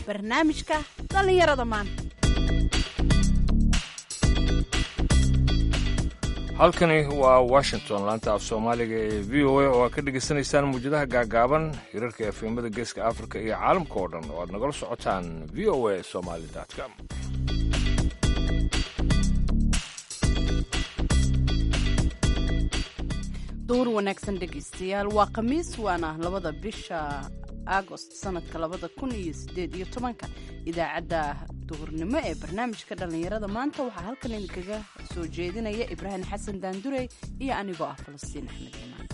barnaamijka dhallinyarada maanta halkani waa washington laanta af soomaaliga ee v o a oo aad ka dhegaysanaysaan muwjadaha gaagaaban hirarka efemada geeska afrika iyo caalamka oo dhan oo aad nagala socotaan v o a somaly com duur wanaagsan dhegaystayaal waa khamiis waana labada bisha agost sanadka labada kun iyo sideed iyo tobanka idaacadda duhurnimo ee barnaamijka dhallinyarada maanta waxaa halkan idinkaga soo jeedinaya ibraahim xasan daandurey iyo anigoo ah falastiin axmed imaan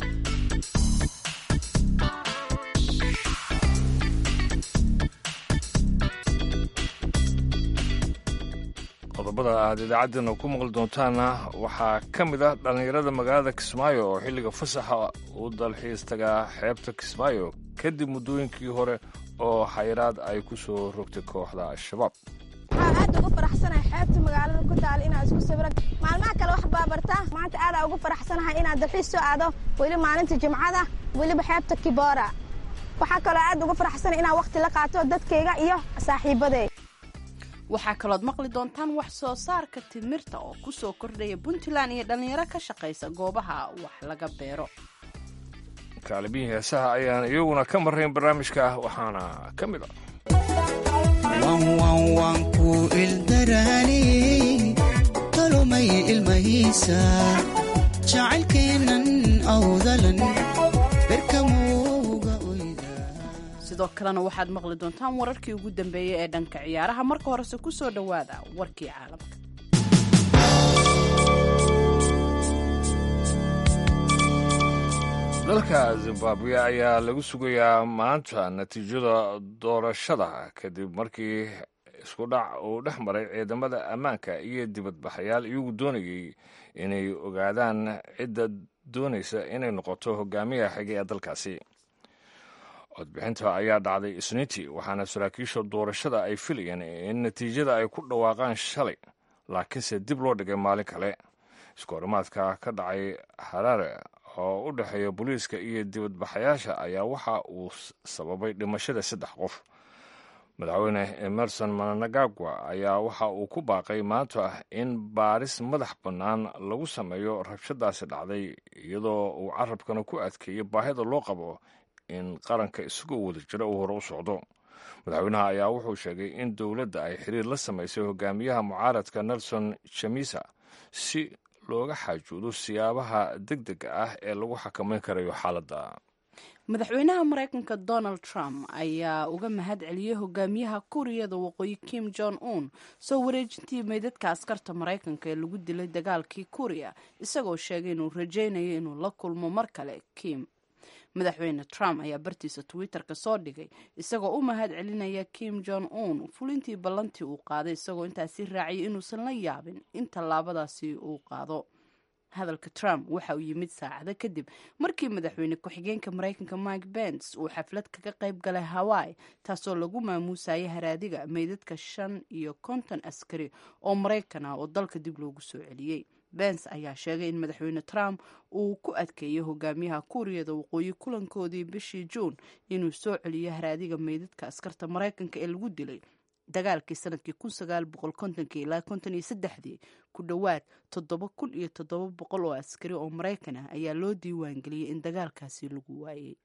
qodobada aad idaacaddeenna ku maqli doontaanna waxaa ka mid ah dhallinyarada magaalada kismaayo oo xilliga fasaxa u dalxiis tagaa xeebta kismaayo kadib muddooyinkii hore oo xayiraad ay ku soo rogtay kooxda al-shabaab waxaa aad ugu faraxsanahay xeebta magaalada ku taal inaa isku sawiran maalmaha kale wax baabartaa maanta aadaa ugu faraxsanahay inaad dalxiis soo aado weli maalinta jimcada weliba xeebta kiboora waxaa kaloo aad ugu faraxsanay inaan wakhti la qaato dadkayga iyo saaxiibaday waxaa kalood maqli doontaan wax soo saarka timirta oo ku soo kordhaya puntland iyo dhallinyaro ka shaqaysa goobaha wax laga beero kaalibihii heesaha ayaan iyaguna ka marrayn barnaamijka waxaana ka mid ah waan ku ildaraani tolomay ilmahiisa jacaylkeennan awdalan berkamowga oyda sidoo kalena waxaad maqli doontaan wararkii ugu dambeeyey ee dhanka ciyaaraha marka horese ku soo dhowaada warkii caalamka dalka zimbabwe ayaa lagu sugayaa maanta natiijada doorashada kadib markii isku dhac uu dhex maray ciidamada ammaanka iyo dibadbaxayaal iyagu doonayay inay ogaadaan cidda doonaysa inay noqoto hogaamiyaha xige ee dalkaasi codbixinta ayaa dhacday isniintii waxaana saraakiisha doorashada ay filayeen in natiijada ay ku dhawaaqaan shalay laakiinse dib loo dhigay maalin kale iskoorimaadka ka dhacay haraare oo u dhexeeya booliiska iyo dibadbaxayaasha ayaa waxa uu sababay dhimashada saddex qof madaxweyne emerson managagwa ayaa waxa uu ku baaqay maanta in baaris madax bannaan lagu sameeyo rabshadaasi dhacday iyadoo uu carabkana ku adkeeyey baahida loo qabo in qaranka isagoo wada jira uu hore u socdo madaxweynaha ayaa wuxuu sheegay in dowladda ay xiriir la samaysay hogaamiyaha mucaaradka nelson chamisa si looga xaajuudo siyaabaha deg dega ah ee lagu xakamayn karayo xaaladda madaxweynaha maraykanka donald trump ayaa uga mahad celiyey hogaamiyaha kuuriyada waqooyi kim jong un soo wareejintii meydadka askarta maraykanka ee lagu dilay dagaalkii kuuriya isagoo sheegay inuu rajaynayo inuu la kulmo mar kale kim madaxweyne trump ayaa bartiisa twitter-ka soo dhigay isagoo u mahad celinaya kim jong un fulintii ballantii uu qaaday isagoo intaasi raaciyay inuusan la yaabin in tallaabadaasi uu qaado hadalka trump waxa uu yimid saacado kadib markii madaxweyne ku-xigeenka maraykanka mike bens uu xaflad kaga qayb galay hawaii taasoo lagu maamuusayay haraadiga meydadka shan iyo konton askari oo maraykan ah oo dalka dib loogu soo celiyey bens ayaa sheegay in madaxweyne trump uu ku adkeeyey hogaamiyaha kuuriyada waqooyi kulankoodii bishii juun inuu soo celiyo haraadiga meydadka askarta maraykanka ee lagu dilay dagaalkii sanadkii kun sagaal boqol kontonkii ilaa konton iyo saddexdii ku dhowaad toddoba kun iyo toddoba boqol oo askari oo maraykan ah ayaa loo diiwaan geliyey in dagaalkaasi lagu waayey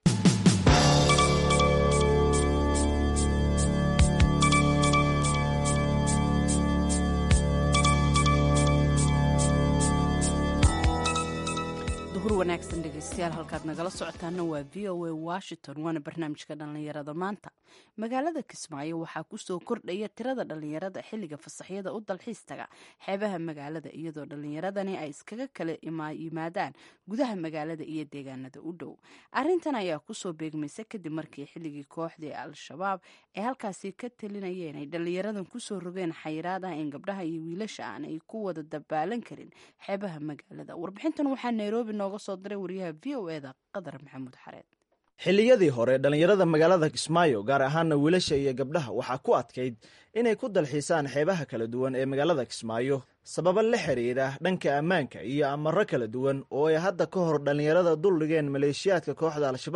wanaagsan dhegeystayaal halkaad nagala socotaana waa v o a washington waana barnaamijka dhallinyarada maanta magaalada kismaayo waxaa kusoo kordhaya tirada dhallinyarada xilliga fasaxyada u dalxiis taga xeebaha magaalada iyadoo dhallinyaradani ay iskaga kala yimaadaan gudaha magaalada iyo deegaanada u dhow arintan ayaa kusoo beegmaysa kadib markii xilligii kooxdii al-shabaab ay halkaasi ka talinayeen ay dhallinyaradan kusoo rogeen xayiraad ah in gabdhaha iyo wiilasha aan ay ku wada dabaalan karin xeebaha magaalada warbixintan waxaa nairobi nooga soo diray wariyaha v o eda qadar maxamuud xareed xilliyadii hore dhallinyarada magaalada kismaayo gaar ahaana wiilasha iyo gabdhaha waxaa ku adkayd inay ku dalxiisaan xeebaha kala duwan ee magaalada kismaayo sababo la xiriira dhanka ammaanka iyo amaro kala duwan oo ay hadda ka hor dhallinyarada duldhigeen maleeshiyaadka kooxda al-shabaab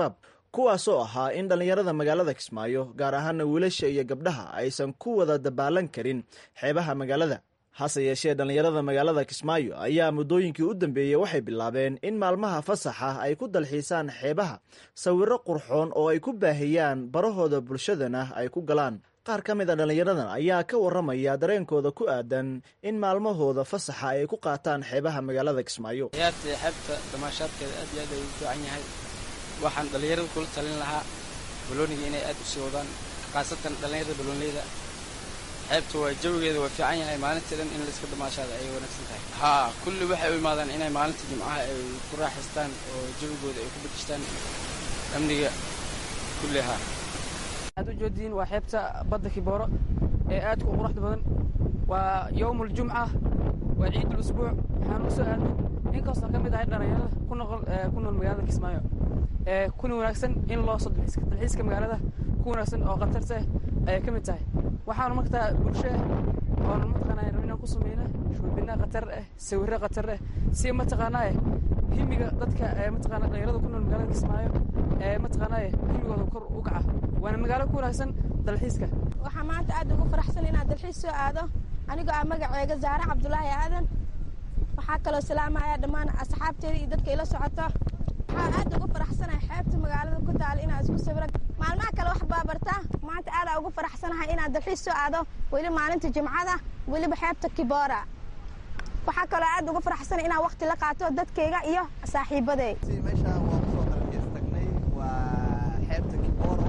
kuwaasoo ahaa in dhallinyarada magaalada kismaayo gaar ahaana wiilasha iyo gabdhaha aysan ku wada dabaalan karin xeebaha magaalada hase yeeshee dhallinyarada magaalada kismaayo ayaa muddooyinkii u dambeeyey waxay bilaabeen in maalmaha fasaxa ay ku dalxiisaan xeebaha sawirro qurxoon oo ay ku baahiyaan barahooda bulshadana ay ku galaan qaar ka mid a dhallinyaradan ayaa ka warramaya dareenkooda ku aadan in maalmahooda fasaxa ay ku qaataan xeebaha magaalada kismaayo ciyaarta xeebta damaashaadkeeda aad iyo aad ay u fiican yahay waxaan dhallinyarada kula talin lahaa balooniga inay aad u sii wadaan khaasatan dhallinyarada baloonleyda xeebta waa jawigeeda waa fiican yahay maalintii dhan in layska damaashaada ayay wanaagsan tahay haa kulli waxay u imaadaan inay maalinta jimcaha ay ku raaxaystaan oo jawigooda ay ku bedeshtaan amniga kulli haa aad u joodiin waa xeebta badda kibooro ee aadka u quruxda badan waa yowm uljumca waa ciid ulusbuuc waxaan u soo aadnay inkastoo ka mid ahay dhallinyarada ku noqol ku nool magaalada kismaayo ee kuna wanaagsan in loo soo dalxiiska dalxiiska magaalada ku wanaagsan oo khatarta ah ayay ka mid tahay waxaanu markaa bulsho ah oonu mataqaanaa rabin inaan ku sameyna shurbina khatar ah sawirro khatar ah si mataqaanaa himiga dadka ee mataqaanaa dhallinyarada ku nool magaalada kismaayo ee mataqaanaa himigooda kor u kaca waana magaalo ku wanaagsan dalxiiska waxaa maanta aad ugu faraxsan inaad dalxiis soo aado anigoo ah magaceega zaare cabdulaahi aadan waxaa kaloo salaamaya dhammaan asxaabteeda iyo dadka ila socoto waxaa aad ugu faraxsanahay xeebta magaalada ku taala inaad isku sawiran maalmaha kale wax baabartaa maanta aadaa ugu faraxsanahay inaad dalxiis soo aado weli maalinta jimcada weliba xeebta kiboora waxaa kaloo aad ugu faraxsanay inaan wakti la qaato dadkayga iyo saaxiibaday meeshaan waa kusoo dalxiis tagnay waa xeebta kibooro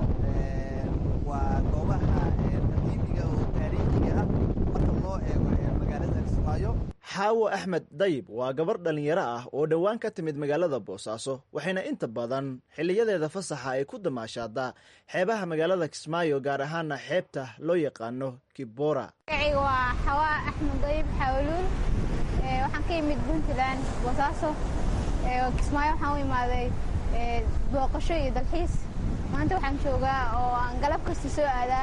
waa goobaha qadiimiga oo taariikhiga ah marka loo eego magaalada kismaayo xaawo axmed dayib waa gabar dhallinyaro ah oo dhowaan ka timid magaalada boosaaso waxayna inta badan xiliyadeeda fasaxa ay ku damaashaadaa xeebaha magaalada kismaayo gaar ahaana xeebta loo yaqaano kibora magacayga waa xawaa axmed dayib xawaluul waxaan ka imid puntland boosaaso kismaayo waxaan u imaaday booqasho iyo dalxiis maanta waxaan joogaa oo aan galab kasta soo aadaa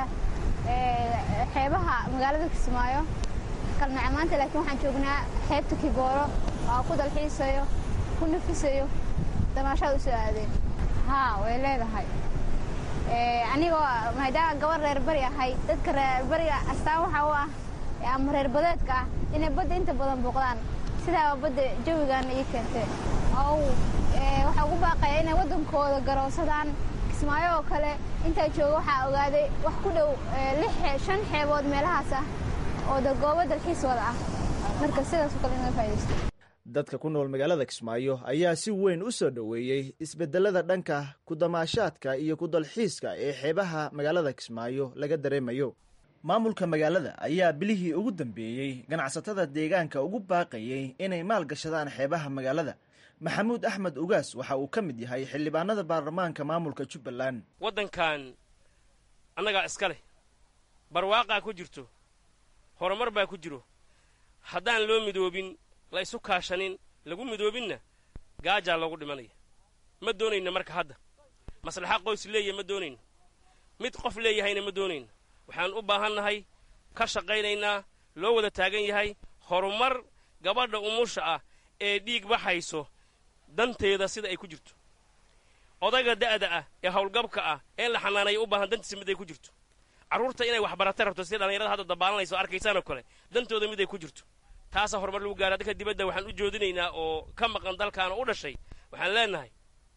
xeebaha magaalada kismaayo kalnaca maanta laakiin waxaan joognaa xeebta kibooro oo ku dalxiisayo ku nafisayo damaashaad u soo aadeen haa way leedahay anigoo maadaama gabar reer bari ahay dadka reer bariga astaan waxaa u ah ama reer badeedka ah inay badda inta badan booqdaan sidaaba badda jawigaana ii keentee oo waxaa ugu baaqaya inay waddankooda garoonsadaan kismaayo oo kale intaa jooga waxaa ogaaday wax ku dhow shan xeebood meelahaas ah oo goobo dalxiis wada ah marka sidaasoo kale inaga faa'idaysto dadka ku nool magaalada kismaayo ayaa si weyn u soo dhoweeyey isbedelada dhanka ku-damaashaadka iyo ku-dalxiiska ee xeebaha magaalada kismaayo laga dareemayo maamulka magaalada ayaa bilihii ugu dambeeyey ganacsatada deegaanka ugu baaqayey inay maalgashadaan xeebaha magaalada maxamuud axmed ugaas waxa uu ka mid yahay xildhibaanada baarlamaanka maamulka jubbaland waddankan annagaa iska leh barwaaqaa ku jirto horumar baa ku jiro haddaan loo midoobin la isu kaashanin lagu midoobinna gaajaa loogu dhimanaya ma doonayna marka hadda maslaxa qoys leeya ma doonayno mid qof leeyahayna ma doonayno waxaan u baahannahay ka shaqaynaynaa loo wada taagan yahay horumar gabadha umusha ah ee dhiig baxayso danteeda sida ay ku jirto odayga da'da ah ee howlgabka ah ee la xanaanaya u baahan dantiisa mid ay ku jirto carruurta inay waxbarata rabto sida dhallinyarada hadda dabaalanayso o arkaysaan oo kale dantooda mid ay ku jirto taasaa horumar lagu gaara dadka dibadda waxaan u joodinaynaa oo ka maqan dalkan oo u dhashay waxaan leenahay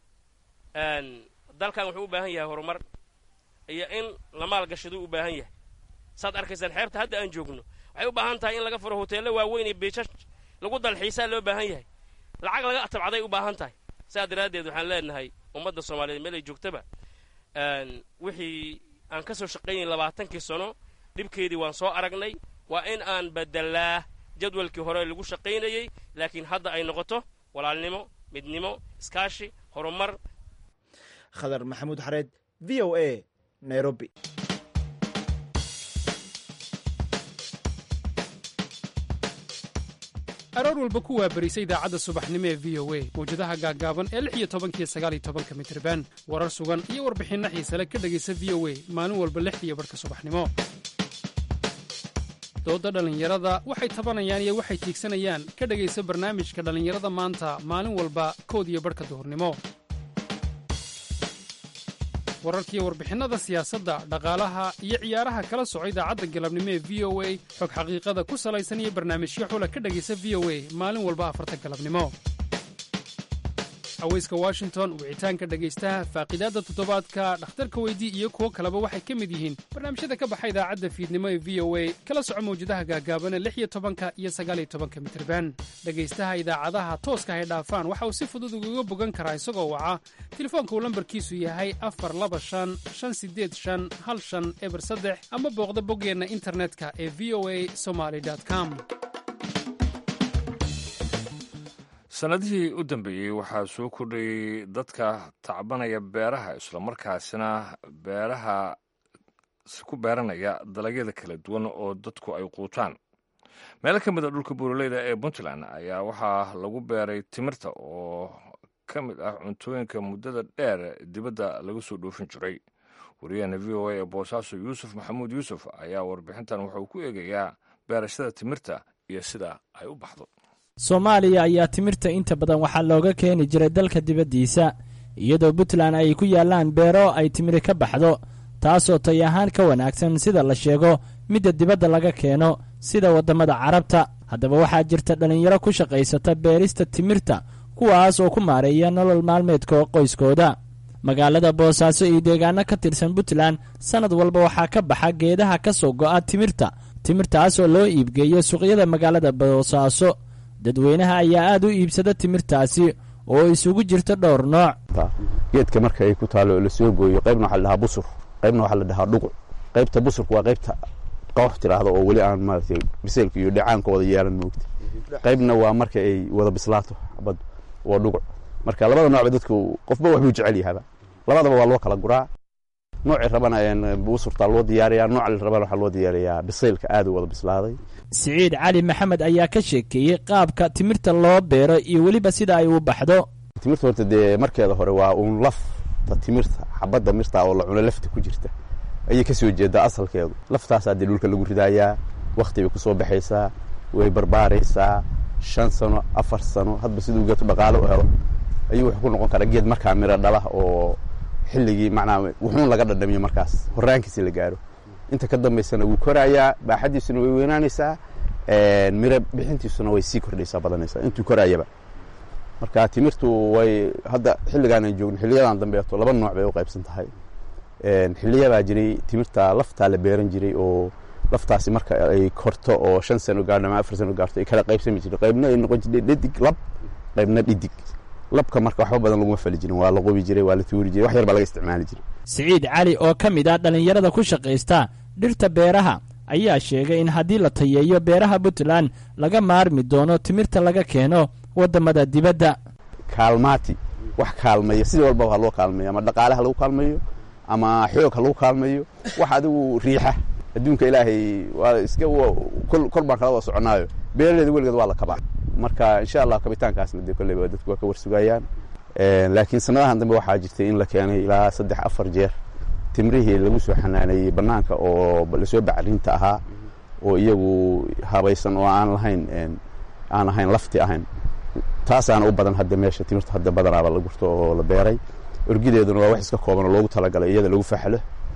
dalkan wuxuu u baahan yahay horumar iyo in la maalgashaduu u baahan yahay saad arkaysaan xeebta hadda aan joogno waxay u baahan tahay in laga furo hoteello waaweyn iyo biishash lagu dalxiisaa loo baahan yahay lacag laga atabcaday u baahan tahay sidaa daraaddeed waxaan leenahay ummadda soomaaliyeed meel ay joogtaba wixii aan ka soo shaqaynay labaatankii sano dhibkeedii waan soo aragnay waa in aan bedelaa jadwalkii hore lagu shaqaynayey laakiin hadda ay noqoto walaalnimo midnimo iskaashi horumar khadar maxamuud xareed v o a nairobi aroor walba ku waabarisa idaacadda subaxnimo ee v o a mawjadaha gaaggaaban ee lix iyo tobankiyo sagaal iyo tobanka mitriban warar sugan iyo warbixinno xiisale ka dhegaysa v o a maalin walba lixdiiyo barhka subaxnimo doodda dhallinyarada waxay tabanayaan iyo waxay tiigsanayaan ka dhegaysa barnaamijka dhallinyarada maanta maalin walba kood iyo barhka duhurnimo wararkiiyo warbixinnada siyaasadda dhaqaalaha iyo ciyaaraha kala soco idaacadda galabnimo ee v o a xog xaqiiqada ku salaysan iyo barnaamijyo xula ka dhegaysa v o a maalin walba afarta galabnimo haweyska washington wicitaanka dhegaystaha faaqidaadda toddobaadka dhakhtarka weydii iyo kuwo kaleba waxay ka mid yihiin barnaamijyada ka baxa idaacadda fiidnimo ee v o a kala soco mawjadaha gaagaaban ee lix iyo tobanka iyo sagaaliyo tobanka mitirban dhegaystaha idaacadaha tooska hay dhaafaan waxa uu si fudud ugaga bogan karaa isagoo waca telefoonka uu lambarkiisu yahay afar laba shan shan sideed shan hal shan eber saddex ama booqda boggeenna internetka ee v o a somaly com sannadihii u dambeeyey waxaa soo kordhayey dadka tacbanaya beeraha islamarkaasina beeraha ku beeranaya dalagyada kala duwan oo dadku ay quutaan meelo ka mid a dhulka buuraleyda ee puntland ayaa waxaa lagu beeray timirta oo ka mid ah cuntooyinka muddada dheer dibadda laga soo dhoofin jiray wariyahana v o a ee boosaaso yuusuf maxamuud yuusuf ayaa warbixintan wuxuu ku eegayaa beerashada timirta iyo sida ay u baxdo soomaaliya ayaa timirta inta badan waxaa looga keeni jiray dalka dibaddiisa iyadoo puntland ay ku yaallaan beero ay timiri ka baxdo taasoo tay ahaan ka wanaagsan sida la sheego midda dibadda laga keeno sida waddamada carabta haddaba waxaa jirta dhallinyaro ku shaqaysata beerista timirta kuwaas oo ku maareeya nolol maalmeedka qoyskooda magaalada boosaaso iyo deegaano ka tirsan puntland sannad walba waxaa ka baxa geedaha ka soo go'a timirta timirtaas oo loo iibgeeyo suuqyada magaalada boosaaso dadweynaha ayaa aad u iibsada timirtaasi oo isugu jirta dhowr nooc geedka marka ay ku taalo oo lasoo gooyo qaybna waxaa la dhahaa busur qaybna waxaa la dhahaa dhuguc qaybta busurka waa qaybta qoox tiraahdo oo weli aan maaragtay biseelka iyo dhacaanka wada yeelan moogta qaybna waa marka ay wada bislaato xabad waa dhuguc marka labada noocba dadku qofba waxbuu jecel yahaba labadaba waa loo kala guraa noocii rabana busurtaa loo diyaariyaa nooca la rabana waxaa loo diyaariyaa biseylka aad u wada bislaaday siciid cali maxamed ayaa ka sheekeeyey qaabka timirta loo beero iyo weliba sida ay u baxdo timirta horta dee markeeda hore waa uun lafta timirta xabadda mirta oo la cuno lafta ku jirta ayay ka soo jeedaa asalkeedu laftaasaa dee dhulka lagu ridaayaa wakhti bay ku soo baxaysaa way barbaaraysaa shan sano afar sano hadba siduu geedku dhaqaalo u helo ayuu wuxuu ku noqon karaa geed markaa miro dhala oo xilligii macnaa wuxuun laga dhadhamiyo markaas horraankiisi la gaaro inta ka dambaysana wuu korayaa baaxadiisuna way weynaanaysaa miro bixintiisuna way sii kordhaysaa badanaysaa intuu koraayaba marka timirtu way hadda xilligaanan joogno xiliyadan dambeeto laba nooc bay u qaybsan tahay xiliyabaa jiray timirta laftaa la beeran jiray oo laftaasi marka ay korto oo shan sano gaarho ama afar sano gaarto ay kala qaybsami jiray qaybna ay noqon jirtay dhidig lab qaybna dhidig labka marka waxba badan laguma fali jirin waa la qobi jiray waa la tuuri jiray wax yar baa laga isticmaali jiray siciid cali oo ka mid ah dhallinyarada ku shaqaysta dhirta beeraha ayaa sheegay in haddii la tayeeyo beeraha puntland laga maarmi doono timirta laga keeno waddamada dibadda kaalmaati wax kaalmaya sidii walbaba ha loo kaalmayo ama dhaqaale ha lagu kaalmayo ama xoog ha lagu kaalmayo wax adigu riixa adduunka ilaahay waa iska kor baan kala wada soconaayo beeraleeda weligeed waa la kabaa marka insha allah kabitaankaasna dee kolleyba dadku waa ka warsugayaan laakiin sanadahan dambe waxaa jirtay in la keenay ilaa saddex afar jeer timrihii lagu soo xanaaneeyey bannaanka oo lasoo bacrinta ahaa oo iyagu habaysan oo aan lahayn aan ahayn lafti ahayn taasaana u badan hadda meesha timirta hadda badanaaba la gurto oo la beeray orgideeduna waa wax iska kooban oo loogu talagalay iyada lagu faxlo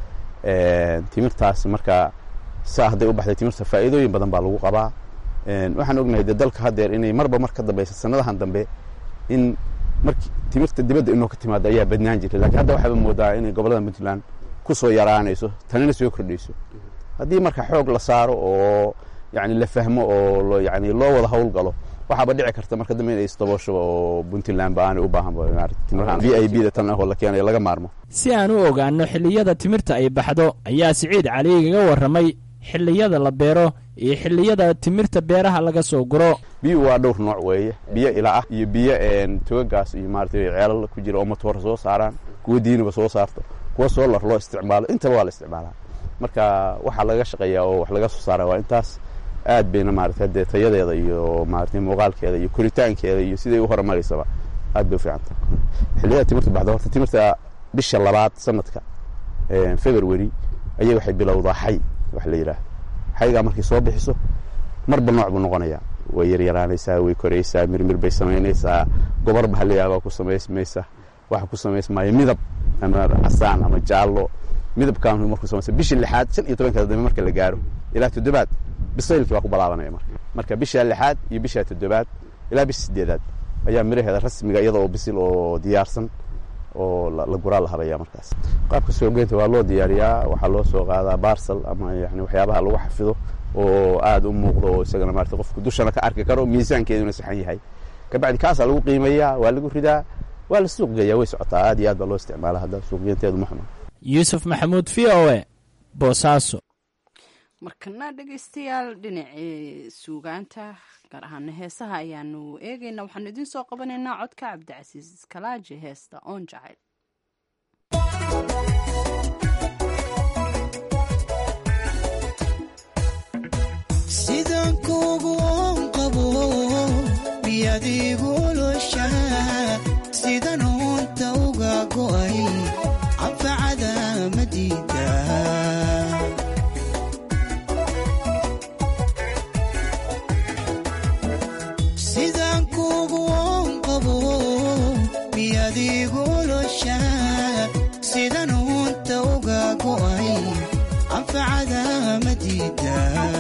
timirtaas marka saa hadday u baxday timirta faa'iidooyin badan baa lagu qabaa waxaan ognahay dee dalka haddeer inay marba mar ka dambaysa sanadahan dambe in marki timirta dibadda inoo ka timaado ayaa badnaan jirtay lakiin hadda waxaaba moodaa inay gobollada puntland ku soo yaraanayso tanina soo kordhayso haddii marka xoog la saaro oo yani la fahmo oo yani loo wada hawl galo waxaaba dhici karta marka dambe inay isdabooshoba oo puntland ba aanay u baahan v i b da tan ah oo la keenayo laga maarmo si aan u ogaanno xilliyada timirta ay baxdo ayaa siciid cali igaga warramay xilliyada la beero iyo xilliyada timirta beeraha laga soo guro biyuhu waa dhowr nooc weeye biyo ila ah iyo biyo togagaas iyo maarata ceelal ku jira oo matoor soo saaraan kuwa diiniba soo saarto kuwa soolar loo isticmaalo intaba waa la isticmaalaa marka waxaa laga shaqeeyaa oo wax laga soo saara waa intaas aad bayna maarata dee tayadeeda iyo maarata muuqaalkeeda iyo koritaankeeda iyo siday u horumaraysaba aad bay u fiicanta xilliyada timirta baxda horta timirta bisha labaad sanadka february ayay waxay bilowdaa xay wax la yidhaah xaygaa markay soo bixiso marba nooc buu noqonayaa way yaryaraanaysaa way koraysaa mirmir bay samaynaysaa gobar baa la yaabaa ku samaysmaysa waxa ku samaysmaayo midab ama casaan ama jaallo midabkan markuu samaysa bishii lixaad shan iyo tobankeeda dambe marka la gaaro ilaa toddobaad bisaylkii waa ku balaabanaya marka marka bisha lixaad iyo bisha toddobaad ilaa bisha sideedaad ayaa miraheeda rasmiga iyada oo bisil oo diyaarsan oo la guraa la habaya markaas qaabka suuqgeynta waa loo diyaariyaa waxaa loo soo qaadaa barsal ama yani waxyaabaha lagu xafido oo aada u muuqdo oo isagana maarata qofku dushana ka arki karo miisaankeeduna saxan yahay kabacdi kaasaa lagu qiimeeyaa waa lagu ridaa waa la suuq geeyaa way socotaa aad iyo aad baa loo isticmaala hadda suuqgeynteedu ma xuma yuusuf maxamuud v o e boosaaso markana dhegaystayaal dhinacii suugaanta gaar ahaana heesaha ayaanu eegayna waxaanu idiin soo qabanaynaa codka cabdicasiis iskalaaji heesta oon jacayl sidaan kuugu oon qabo miyaad iguloshaa sidan oonta uga go'ay anfacada madiida sidaan kuugu oon qabo miyaad iguloshaa sidan oonta uga go'ay anfacada madiida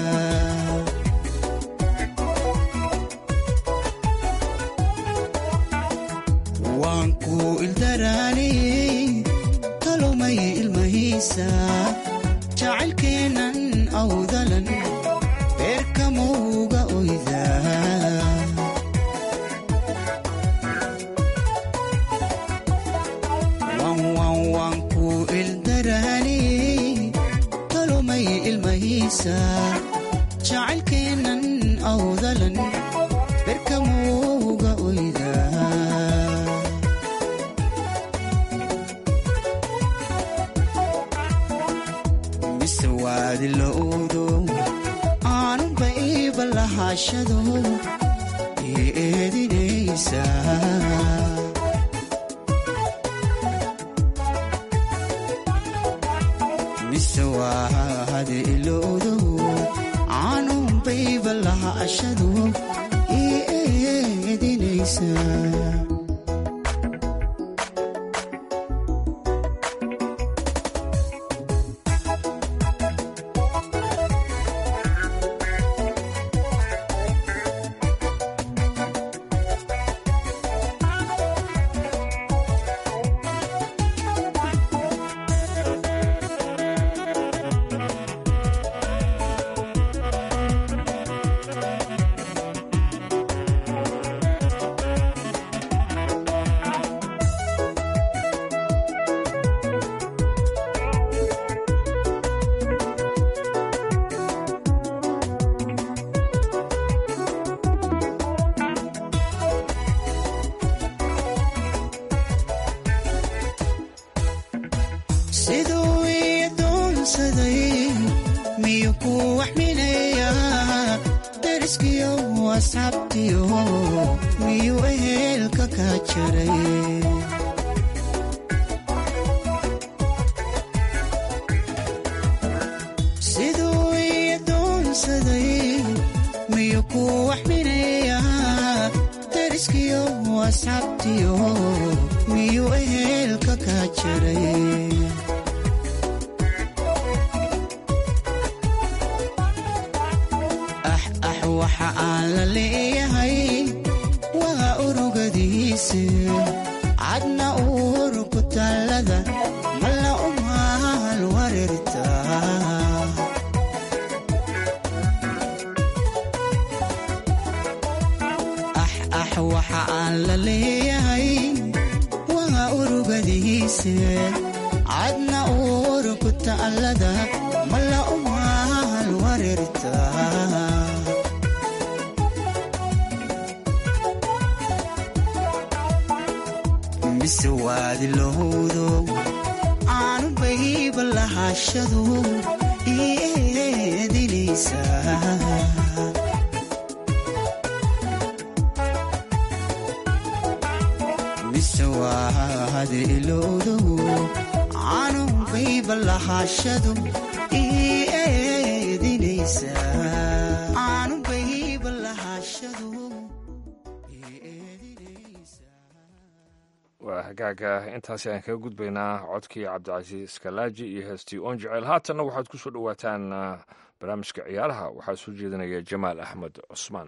waan ku ildaraaniyey talomay ilmahiisa jacaylkeennan awdalan beerkamowga oyda waan ku ildaraaniyey talomay ilmahiisa jacaylkeennan awdalan beerkamowga oyda mise waadi lowdo aanunba iiba lahaashado ii eedinaysa mise waadi ilowdo aanunba iiba lahaashado ii eedinaysa siduu ii doonsaday miyuu ku waxminayaa dariskiyo asxaabtiyo miyuu ehelka ka jaray siduu ii doonsaday miyuu ku waxminayaa dariskiyo asxaabtiyo miyuu ehelka ka jaray ah ah waxa aan la leeyahay waa urugadiise cadna uur ku taallada malla umaal wareerta ah ah waxa aan la leeyahay waa urugadiise cadna uur ku taallada malla umaal wareerta mise waadi lowdo aanu bayba lahaashadu ii eedinaysa mise waadi ilowdo aanu bayba lahaashadu ii eedinaysa aanu bayba lahaashadu waa hagaaga intaasi aan kaga gudbaynaa codkii cabdicasiis kalaaji iyo heestii oon jecel haatanna waxaad ku soo dhowaataan barnaamijka ciyaaraha waxaa soo jeedinaya jamaal axmed cusmaan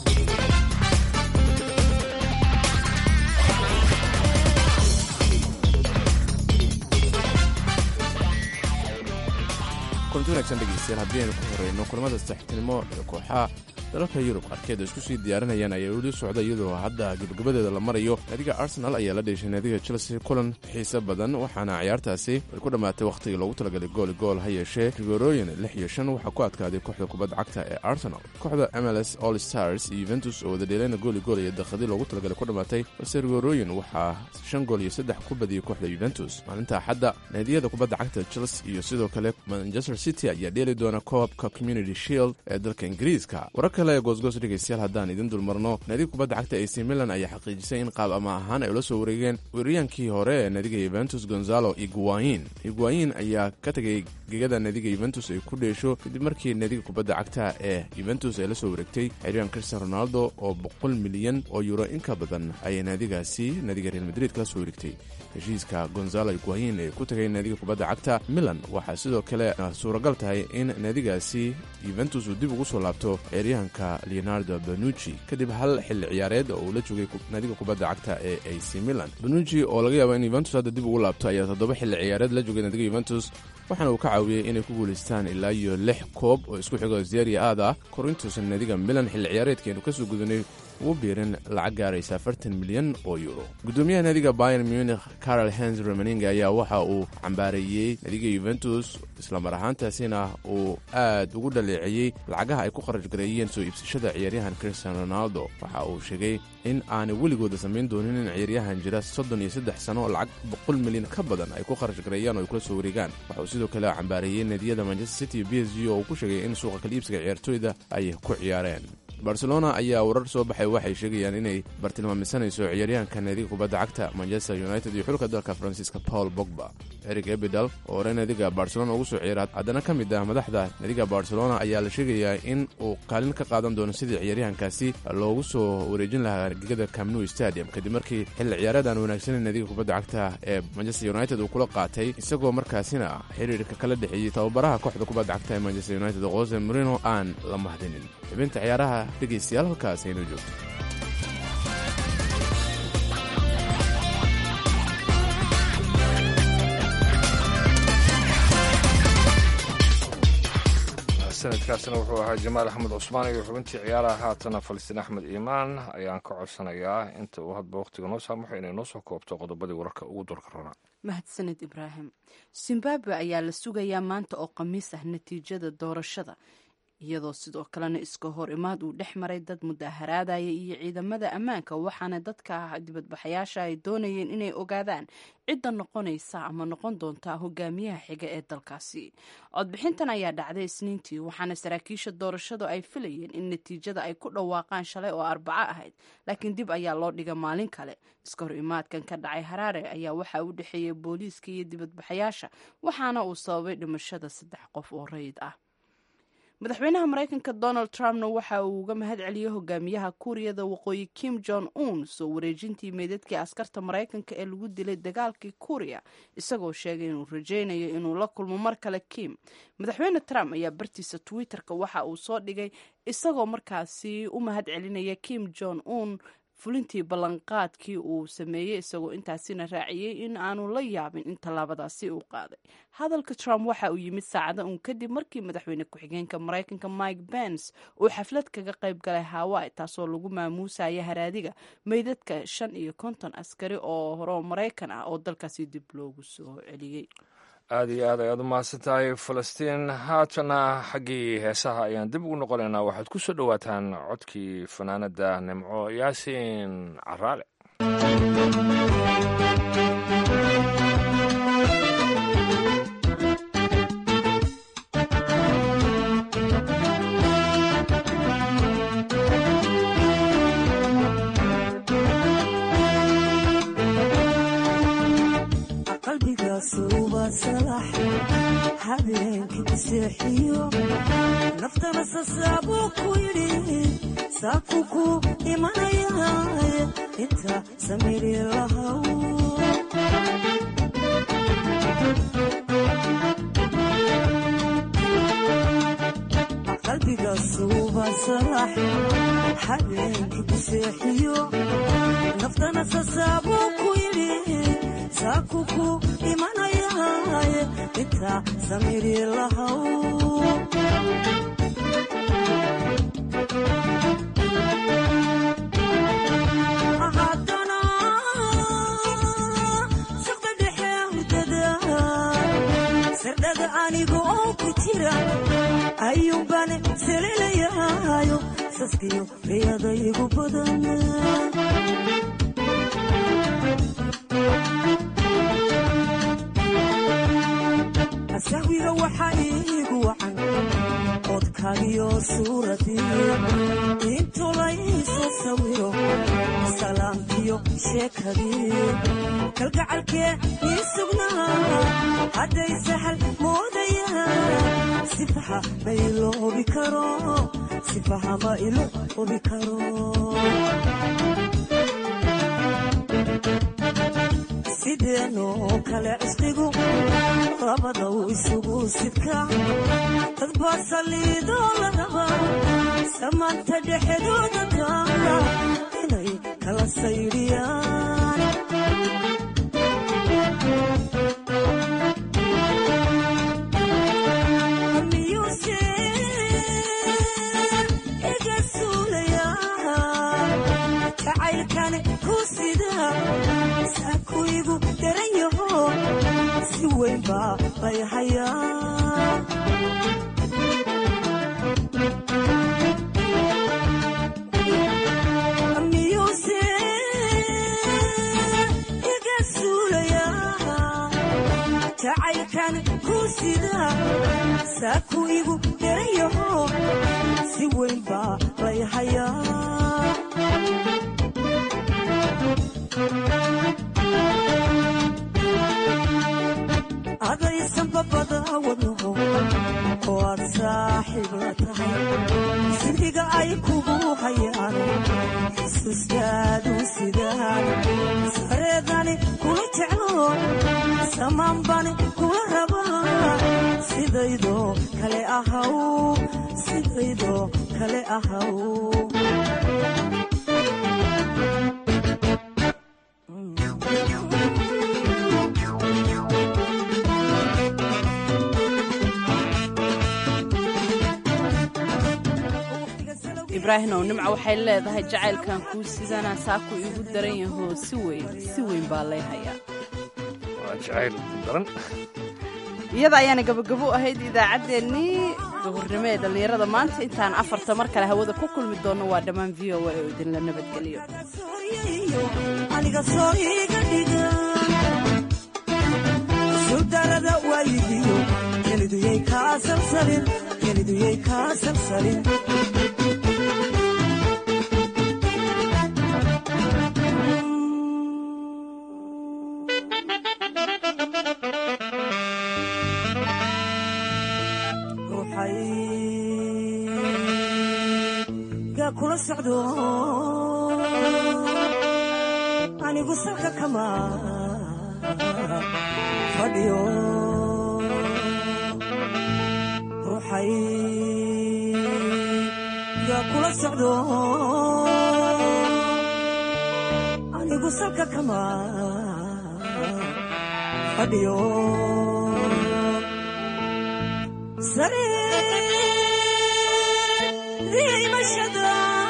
kulanti wanagsan dhegeystayaal haddii aynu ku horeyno kulamada saxiibtinimo ee kooxaha dalalka yurub qaarkeed isku sii diyaarinayaan ayaa weli socda iyadoo hadda gebagabadeeda la marayo naadiga arsenal ayaa la dheeshay naadiga chelsea kulan xiise badan waxaana ciyaartaasi ay ku dhammaatay wakhtigii loogu talagalay gooli gool ha yeeshee rigorooyin lix iyo shan waxaa ku adkaaday kooxda kubadda cagta ee arsenal kooxda mls all stars iyo yuventus oo wada dheelayna gooli gool iyo dakhadii loogu talagalay ku dhammaatay balse rigorooyin waxaa shan gool iyo saddex ku badiyey kooxda yuventus maalinta axadda naadiyada kubadda cagta chelsea iyo sidoo kale manchester city ayaa dheeli doona koobka community shield ee dalka ingiriiska kale goosgoos dhegeystayaal haddaan idin dulmarno naadiga kubadda cagta ac milan ayaa xaqiijisay in qaab ama ahaan ay ula soo wareegeen weeraryankii hore ee naadiga yuventus gonzalo iguayin iguayin ayaa ka tegay gegada naadiga yuventus ay ku dheesho kadib markii naadiga kubadda cagta ee yuventus ay la soo wareegtay xeryan cristian ronaldo oo boqol milyan oo yuro in ka badan ayay naadigaasi naadiga real madrid kala soo wareegtay heshiiska gonzalo iguayin ee ku tagay naadiga kubadda cagta milan waxaa sidoo kale suuragal tahay in naadigaasi yuventus uu dib ugu soo laabto ciyaaryahanka leonardo banucci kadib hal xilli ciyaareed oo uu la joogay naadiga kubadda cagta ee ac milan banucci oo laga yaabo in yuventus hadda dib ugu laabto ayaa toddoba xilli ciyaareed la joogay naadiga yuventus waxaana uu ka caawiyey inay ku guulaystaan ilaa iyo lix koob oo isku xigo zeria aad ah korintuusan naadiga milan xilli ciyaareedkeenu kasoo gudanay ugu biirin lacag gaaraysa afartan milyan oo yuuro gudoomiyaha naadiga bayan munich carol hens romaninga ayaa waxa uu cambaareeyey naadiga yuventus islamar ahaantaasina uu aad ugu dhaleeceeyey lacagaha ay ku qarash gareeyeen soo iibsashada ciyaaryahan cristian ronaldo waxa uu sheegay in aanay weligooda samayn doonin in ciyaaryahan jira soddon iyo saddex sano lacag boqol milyan ka badan ay ku qarash gareeyaan oo ay kula soo wareegaan waxa uu sidoo kale cambaareeyey naadiyada manchester city b s g oo uu ku sheegay in suuqa kaliibsiga ciyaartooyda ay ku ciyaareen barcelona ayaa warar soo baxay waxay sheegayaan inay bartilmaamisanayso ciyaaryahanka naadiga kubadda cagta manchester united iyo xulka dalka faransiiska paul bogba eric ebidal oo hore naadiga barcelona ugu soo ciyaara haddana ka mid ah madaxda naadiga barcelona ayaa la sheegayaa in uu kaalin ka qaadan doono sidii ciyaaryahankaasi loogu soo wareejin lahaa argagada camnu stadium kadib markii xilli ciyaareed aan wanaagsaneyn naadiga kubadda cagta ee manchester united uu kula qaatay isagoo markaasina xiriirka kala dhexeeyey tababaraha kooxda kubadda cagta ee manchester united jose marino aan la mahdinin xibinta ciyaaraha dhegaystayaal halkaas aynoo joogto sanadkaasina wuxuu ahaa jamaal axmed cusmaan iyo xubintii ciyaaraha haatana falastiin axmed iimaan ayaan ka codsanayaa inta uu hadba wakhtiga noo saamaxo inay noo soo koobto qodobadii wararka ugu dorka rona mahadsaned ibraahim zimbabwe ayaa la sugayaa maanta oo khamiis ah natiijada doorashada iyadoo sidoo kalena iska hor imaad uu dhex maray dad mudaharaadaya iyo ciidamada ammaanka waxaana dadka dibadbaxayaasha ay doonayeen inay ogaadaan cidda noqonaysa ama noqon doonta hogaamiyaha xiga ee dalkaasi codbixintan ayaa dhacday isniintii waxaana saraakiisha doorashadu ay filayeen in natiijada ay ku dhawaaqaan shalay oo arbaco ahayd laakiin dib ayaa loo dhiga maalin kale iska hor imaadkan ka dhacay haraare ayaa waxaa u dhexeeyay booliiska iyo dibadbaxayaasha waxaana uu sababay dhimashada saddex qof oo rayid ah madaxweynaha mareykanka donald trumpna waxa uu uga mahad celiyey hogaamiyaha kuuriyada waqooyi kim jong un soo wareejintii meydadkii askarta mareykanka ee lagu dilay dagaalkii kuuriya isagoo sheegay inuu rajaynayo inuu la kulmo mar kale kim madaxweyne trump ayaa bartiisa twitter-ka waxa uu soo dhigay isagoo markaasi u mahad celinaya kim jong un fulintii ballanqaadkii uu sameeyey isagoo intaasina raaciyey in aanu la yaabin in tallaabadaasi uu qaaday hadalka trump waxa uu yimid saacada uun kadib markii madaxweyne ku-xigeenka mareykanka mike pence uu xaflad kaga qayb galay hawaii taasoo lagu maamuusaya haraadiga meydadka shan iyo konton askari oo hore mareykan ah oo dalkaasi dib loogu soo celiyey aada iyo aad ayaad u mahadsan tahay falastiin haatana xaggii heesaha ayaan dib ugu noqonaynaa waxaad ku soo dhowaataan codkii fanaanada nimco yaasiin caraale habeenkii seexiyo naftana sasaabuu ku yidhi saaku ku imanaya inta samiri lahaw qalbiga suuba sarax habeenkii ku seexiyo naftana sasaabuu ku yidhi saaku ku imanayaaye intaa samiri lahaw haddana saqda dhexe hurdada sardhaga aniga oo ku jira ayuunbaan salilayaayo saskiyo riyada igu badan sahwiga waxaa iigu wacan codkaagiyo suuradii intuu laysu sawiro salaamkiyo sheekadii kalgacalkee ii sugnaa hadday sahal moodayaan sifaha ma iloobi karo sifaha ma iloobi karo sideenoo kale cisqigu labadaw isugu sidka dad baa saliidoo la rabaa samaanta dhexdooda taala inay kala saydhiyaan miyuuse iga suulayaa jacaylkan ku sida saakuigu daran yaho si weyn baa lay hayaa miyuuse iga suulayaa jacaylkan ku sida saakuigu daran yaho si weyn baa lay hayaa adaysan babada wadnaho oo aad saaxiib la tahay sidiga ay kugu hayaan xusuustaadu sidaan sareedani kula jeclo samaanbani kula rabaa sidaydoo kale ahaw sidaydoo kale ahaw ibraahim ow nimca waxay leedahay jacaylkan kuu sidana saaku iigu daran yahoo si weyn si weyn baa lay hayaa waa jacayl daran iyada ayaana gabagabo u ahayd idaacaddeenii duhurnimo ee dhallinyarada maanta intaan afarta mar kale hawada ku kulmi doonno waa dhammaan v o a oo idinla nabadgeliyo aniga soo iga dhiga sudarada waayihiyo keliduyay kaa salsalin keliduyay kaa salsalin ruuxayga kula socdo anigu salka kama fadhiyo ruuxayga kula socdo anigu salka kama fadhiyo sariimashada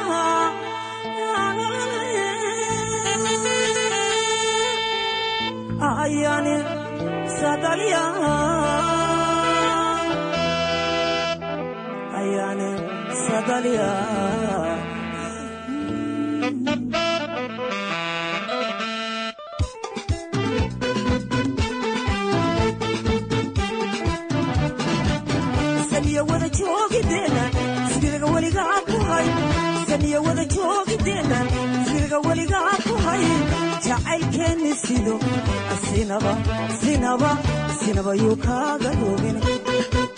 ayani sadalya ayani sadalya saniya wada joogideena siriga weligaa ku hay saniya wada joogideena siriga weligaa ku hay jacaylkeenni sido sinaba sinaba sinaba yuu kaaga doogin